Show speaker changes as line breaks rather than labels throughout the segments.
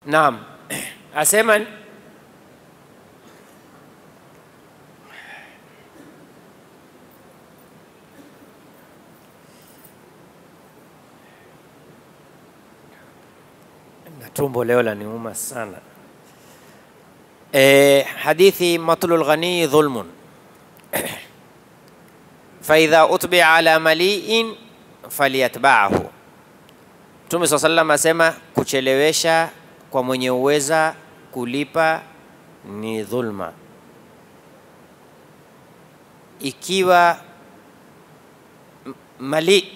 Naam, asema na tumbo leo laniuma sana. E, hadithi matlul ghani dhulmun faidha utbia ala maliin falyatbaahu. Mtume saa salam asema kuchelewesha kwa mwenye uweza kulipa ni dhulma. Ikiwa m- mali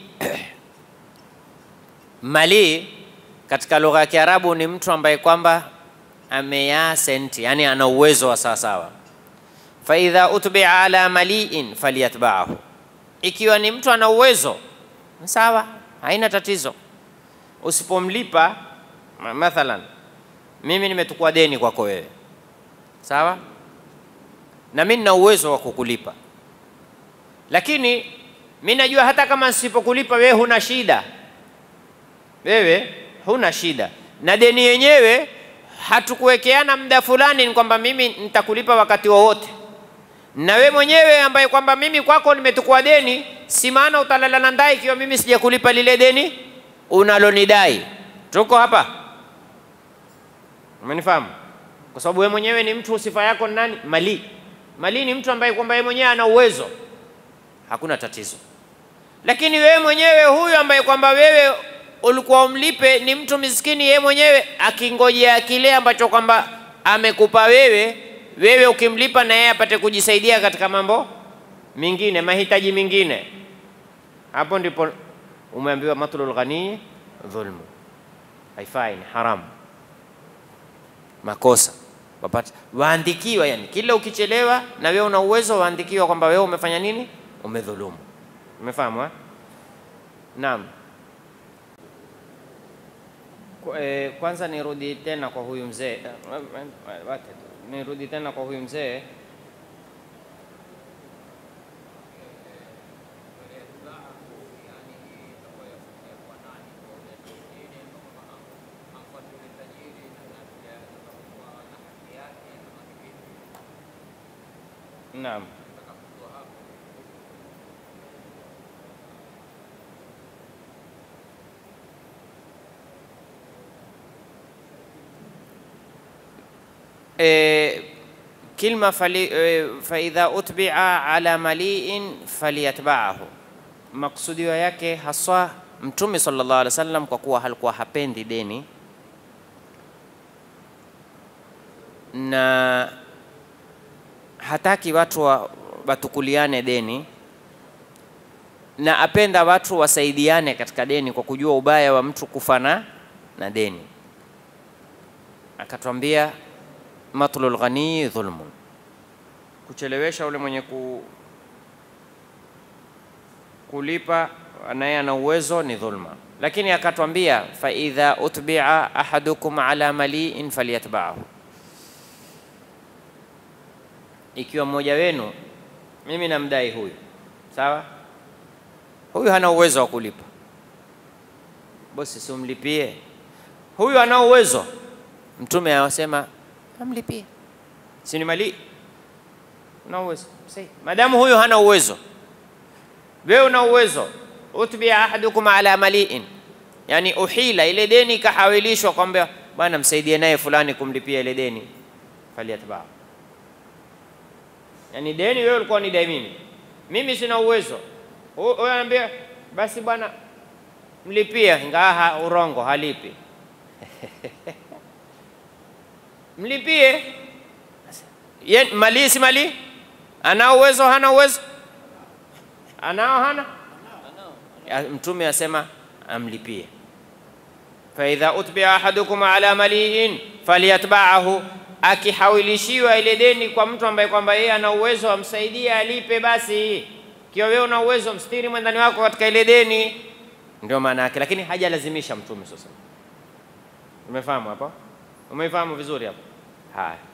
mali katika lugha ya Kiarabu ni mtu ambaye kwamba ameyaa senti, yani ana uwezo wa sawasawa. Faidha utbia ala maliin falyatbaahu, ikiwa ni mtu ana uwezo sawa, haina tatizo. Usipomlipa ma- mathalan, mimi nimetukua deni kwako wewe, sawa, na mimi nina uwezo wa kukulipa, lakini mi najua hata kama nisipokulipa wewe huna shida, wewe huna shida, na deni yenyewe hatukuwekeana muda fulani, ni kwamba mimi nitakulipa wakati wowote na we mwenyewe ambaye kwamba mimi kwako nimetukua deni, si maana utalala na ndai ikiwa mimi sijakulipa lile deni unalonidai. Tuko hapa, umenifahamu? Kwa sababu wewe mwenyewe ni mtu, sifa yako ni nani? Mali. Mali ni mtu ambaye kwamba yeye mwenyewe ana uwezo, hakuna tatizo. Lakini wewe mwenyewe huyu ambaye kwamba wewe ulikuwa umlipe ni mtu miskini, yeye mwenyewe akingojea kile ambacho kwamba amekupa wewe, wewe ukimlipa na yeye apate kujisaidia katika mambo mengine, mahitaji mengine. Hapo ndipo umeambiwa matlul ghani dhulmu, haifai, ni haramu, makosa wapata waandikiwa, yani kila ukichelewa na wewe una uwezo, waandikiwa kwamba wewe umefanya nini, umedhulumu. Umefahamu eh? Naam. Kwa- eh, Kwanza nirudi tena kwa huyu mzee, eh, eh, wacha tu. nirudi tena kwa huyu mzee Naam. E, kilma fali, e, faidha utbia ala maliin falyatbaahu, maksudio yake haswa Mtume sallallahu alaihi wasallam, kwa kuwa halikuwa hapendi deni na hataki watu wa, watukuliane deni na apenda watu wasaidiane katika deni kwa kujua ubaya wa mtu kufana na deni, akatwambia matlul ghani dhulmun, kuchelewesha ule mwenye ku, kulipa naye ana uwezo ni dhulma. Lakini akatwambia fa idha utbia ahadukum ala maliin falyatbaahu, ikiwa mmoja wenu, mimi namdai huyu, sawa, huyu hana uwezo wa kulipa, bosi, simlipie huyu, ana uwezo. Mtume awasema amlipie, si ni mali, una uwezo Sahi. Madamu huyu hana uwezo, wewe una uwezo, utbia ahadukum ala maliin, yani uhila ile deni ikahawilishwa kwamba bwana, msaidie naye fulani kumlipia ile deni, falyatbaa. Yani deni wewe ulikuwa ni dai mimi, mimi sina uwezo, huyo anambia basi bwana, mlipia, ingawa urongo halipi mlipie Ye, mali si mali, anao uwezo hana uwezo, anao hana. Ya, Mtume asema amlipie, faidha utbia ahadukum ala maliin falyatbaahu, akihawilishiwa ile deni kwa mtu ambaye kwamba yeye ana uwezo amsaidie alipe, basi kiwa wewe una uwezo mstiri mwendani wako katika ile deni, ndio maana yake, lakini hajalazimisha Mtume sasa. Umefahamu hapo? Umefahamu vizuri hapo? Haya.